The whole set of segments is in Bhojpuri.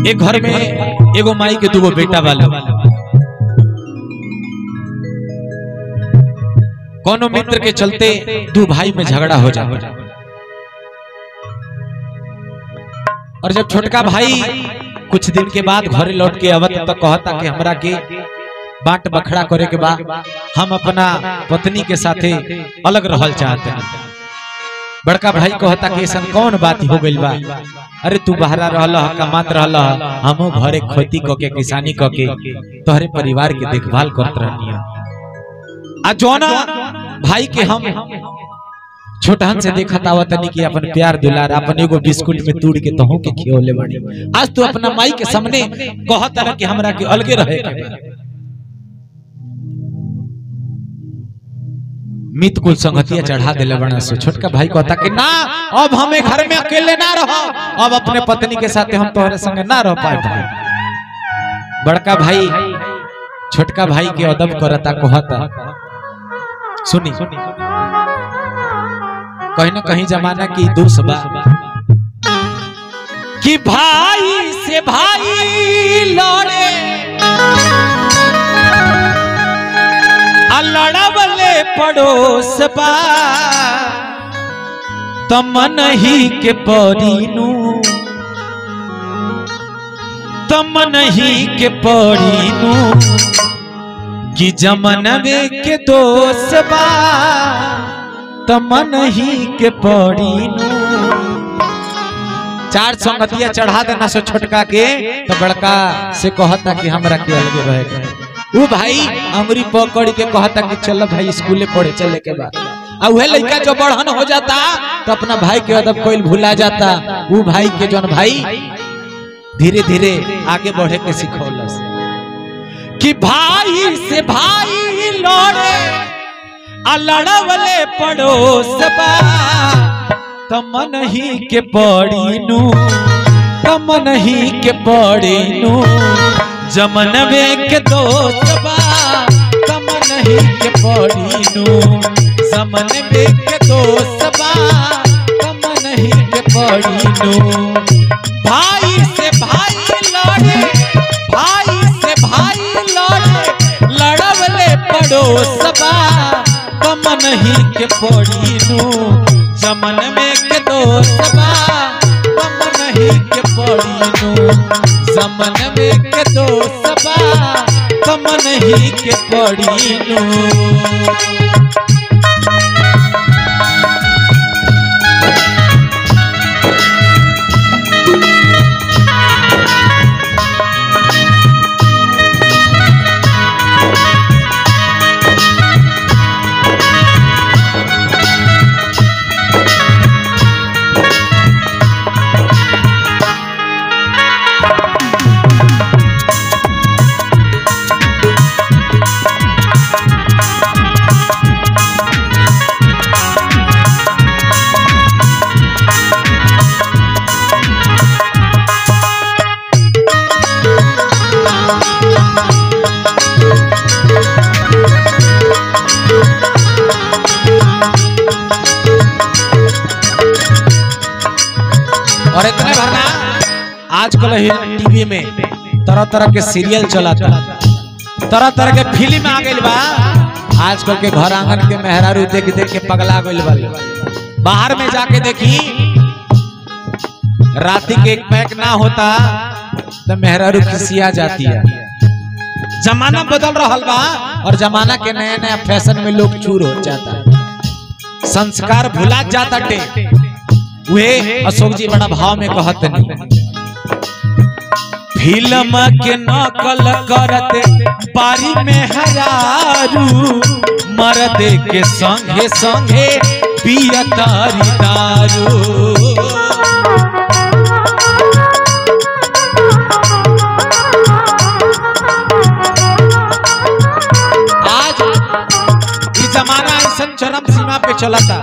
एक घर में एगो माई के दूगो बेटा वाला कोनो मित्र के चलते दो भाई में झगड़ा हो जाता और जब छोटका भाई कुछ दिन के बाद घरे लौट के आवत तो कहता कि हमरा के बांट बखड़ा करे के बाद हम अपना पत्नी के साथे अलग रहल चाहते हैं बड़का भाई कहता कि ऐसा कौन बात हो गइल बा अरे तू बहरा रहल ह कमात रहल ह हमो घरे खेती क के किसानी क के तोहरे परिवार के देखभाल करत रहनी आ जोना भाई के हम छोटहन से देखत आवत नहीं कि अपन प्यार दुलार अपन एगो बिस्कुट में तूड़ के तहु के खियोले बाड़ी आज तू अपना माई के सामने कहत रह कि हमरा के अलगे रहे के बा। मित कुल संगतिया चढ़ा दिले बना से छोटका भाई कहता कि ना अब हमें घर में अकेले ना रहो अब अपने पत्नी के साथ हम तोहरे संग ना रह पाए भाई बड़का भाई छोटका भाई के अदब करता कहता सुनी कहीं ना कहीं जमाना की दुर्सबा कि भाई से भाई लड़े आ लड़वले पड़ोस बा तमन ही के परीनू तमन ही के परीनू कि जमनवे के दोष बा तमन ही के परीनू चार संगतिया चढ़ा देना से छोटका के तो बड़का से कहता कि हमरा के अलगे रहे के वो भाई अंगुरी पकड़ के कहता कि चल भाई स्कूले पढ़े चले के बाद आ उहे लड़का जो बढ़न हो जाता तो अपना भाई के अदब कोई भुला जाता वो भाई के जौन भाई धीरे धीरे आगे बढ़े के सिखौलस कि भाई से भाई लड़े आ लड़वले पड़ोस बा तमन ही के पड़ीनू तमन ही के पड़ीनू जमनवे के दोस्त बा तमन ही के पड़ीनू जमनवे के दोस्त बा तमन ही के पड़ीनू भाई से भाई लड़े भाई से भाई लड़े लड़वले पड़ोस बा तमन ही के पड़ीनू जमन में के दोस्त बा तमन ही के पड़ीनू जमन में के दोस्त बा तमन ही के पड़ीनू और इतने भरना आजकल टीवी में तरह तरह के सीरियल चलाता तरह तरह के फिल्म आ गइल बा आजकल के घर आंगन के मेहरारू देख देख के पगला गइल बा बाहर में जाके देखी राती के एक पैक ना होता तो मेहरारू खिसिया जाती है जमाना बदल रहा बा और जमाना के नया नया फैशन में लोग चूर हो जाता संस्कार भुला जाता टे वे अशोक जी बड़ा भाव में कहत नहीं फिल्म के नकल करते बारी में हरारू मर्द के संगे संगे पियतारी दारू आज ये जमाना ऐसा चरम सीमा पे चलता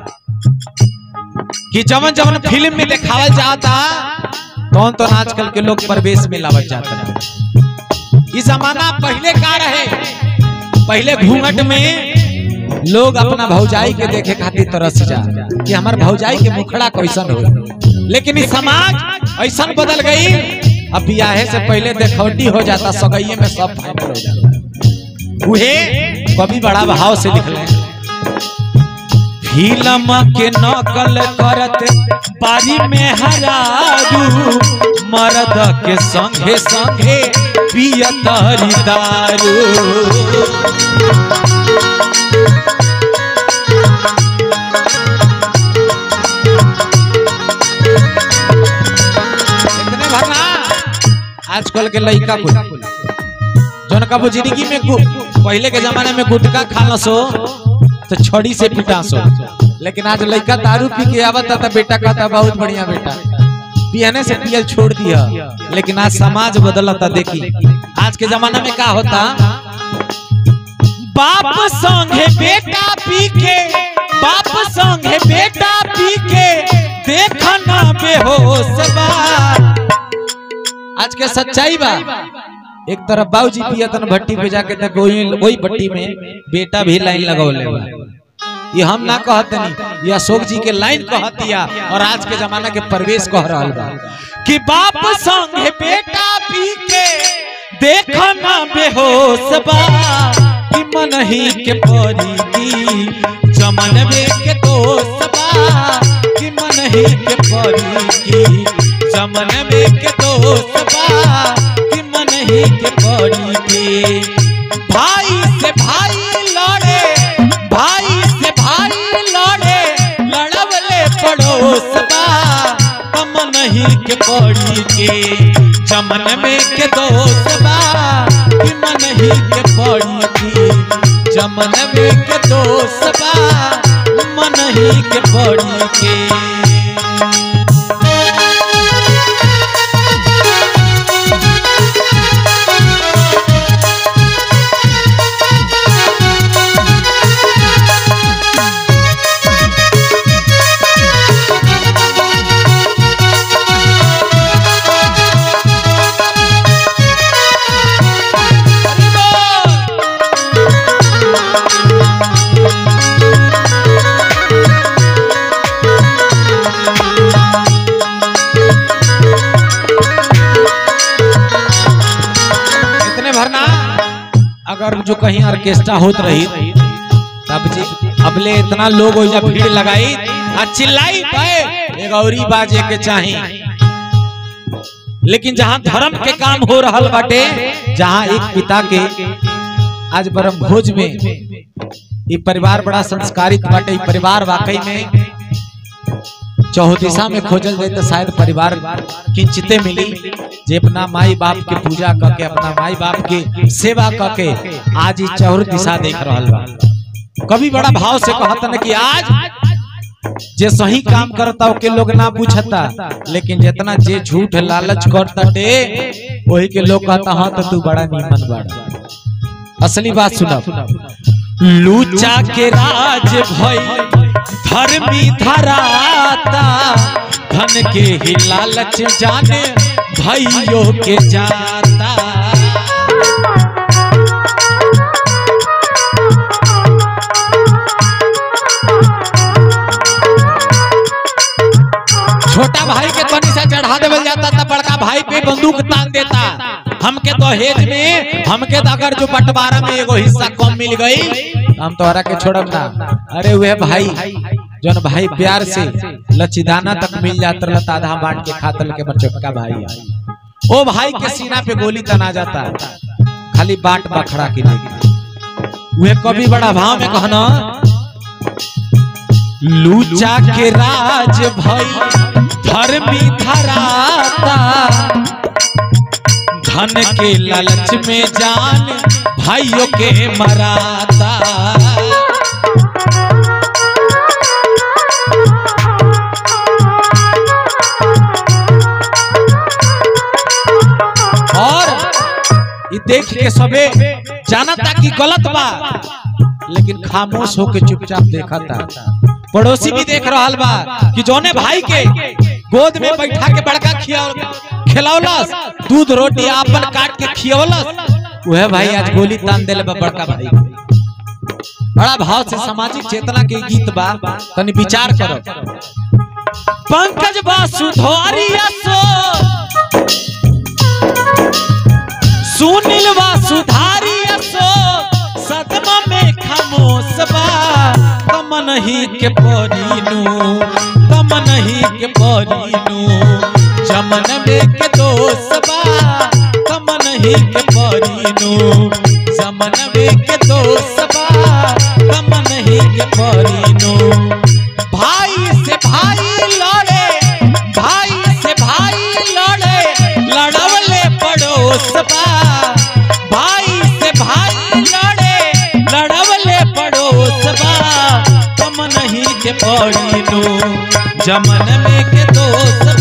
कि जवन जवन फिल्म में दिखावल जाता कौन तो आजकल के लोग प्रवेश में लावल जाता ये जमाना पहले का रहे पहले घूंघट में लोग अपना भौजाई के देखे खातिर तरस जा कि हमार भौजाई के मुखड़ा कैसन हो लेकिन इस समाज ऐसा बदल गई अब बियाहे से पहले देखौटी हो जाता सगैये में सब फाइनल हो जाता उहे कभी बड़ा भाव से लिखले फिल्म के नकल करत बारी में हरारू मर्द के संगे संगे पियतरी दारू इतने भरना आजकल के लड़का को जौन का वो जिंदगी में गु- पहले के जमाने में गुटखा खाना सो तो छड़ी से पिटा सो लेकिन आज लड़का दारू पी के आवता था बेटा कहता बहुत बढ़िया बेटा पियने से पियल छोड़ दिया लेकिन आज समाज बदलता देखी आज के जमाना में क्या होता बाप संगे बेटा पी के बाप संगे बेटा पी के देखना बेहोश बा आज के सच्चाई बा एक तरफ बाबूजी पियतन भट्टी पे जाके तक वही वही भट्टी में बेटा भी लाइन लगौले बा ये हम ना कहतनी ये अशोक जी के लाइन कहतिया और आज के जमाना के प्रवेश कह रहल बा कि बाप संगे बेटा पी के देखना बेहोश बा कि मन ही के परी की चमन में के दोस्त बा कि मन ही के परी की चमन में के दोस्त बा कि मन ही के परी की भाई से भाई लड़े भाई से भाई लड़े लड़वले पड़ोस बा कमन ही के पड़ी के चमन में के दोस्त बा कि मन ही के पड़ी की चमन में के दोस्त बा मन ही के पड़ी के इतने भरना अगर जो कहीं ऑर्केस्ट्रा होत रही तब जी अबले इतना लोग ओइजा भीड़ लगाई आ चिल्लाई पाए एक औरी बाजे के चाही लेकिन जहां धर्म के काम हो रहल बाटे जहां एक पिता के आज ब्रह्म भोज में ये परिवार बड़ा संस्कारित बाटे ये परिवार वाकई में चौदिशा में खोजल जाए तो शायद परिवार किंचिते मिली जे अपना माई बाप के पूजा करके अपना माई बाप के सेवा करके आज ही चौर दिशा देख रहल बा कभी बड़ा भाव से कहता न कि आज जे सही काम करता ओके लोग ना पूछता लेकिन जितना जे झूठ लालच करता टे वही के लोग कहता हाँ तो तू बड़ा नीमन बड़ा असली बात सुना लूचा के राज भई धर्मी धराता धन के ही लालच जाने भाइयों के जाता छोटा भाई के तनी से चढ़ा देवल जाता था बड़का भाई पे बंदूक तान देता हमके दहेज में हमके तो अगर जो बंटवारा में एगो हिस्सा कम मिल गई हम तोहरा के छोड़ब ना अरे वह भाई जौन भाई प्यार से लचीदाना तक मिल जाता रहता आधा बांट के खातल के बड़ छोटका भाई है। ओ भाई के सीना पे गोली तना जाता खाली बाट बखड़ा के लेके वह कभी बड़ा भाव में कहना लूचा के राज भई धर्मी धराता धन के लालच में जान भाइयों के मराता और ये देख के सबे जानता कि गलत बा लेकिन खामोश होके चुपचाप देखा था पड़ोसी भी देख रहा बा कि जौने भाई के गोद में बैठा के बड़का खिया खिलौलस दूध रोटी आपन काट के खियौलस वह भाई आज गोली तान देले बा बड़का भाई के। बड़ा भाव से सामाजिक चेतना के गीत बा तनी विचार करो पंकज बासुधोरिया सो नहीं के परीनु तम नहीं के परीनु जमन में के दोष बा तम नहीं के परीनु जमन में के दोष बा तम नहीं के परीनु भाई से भाई लड़े भाई से भाई लड़े लड़वले पड़ोस बा भाई से भाई लड़े लड़वले पड़ोस बा तुम नहीं के पड़ीनु जमन में के दोस्त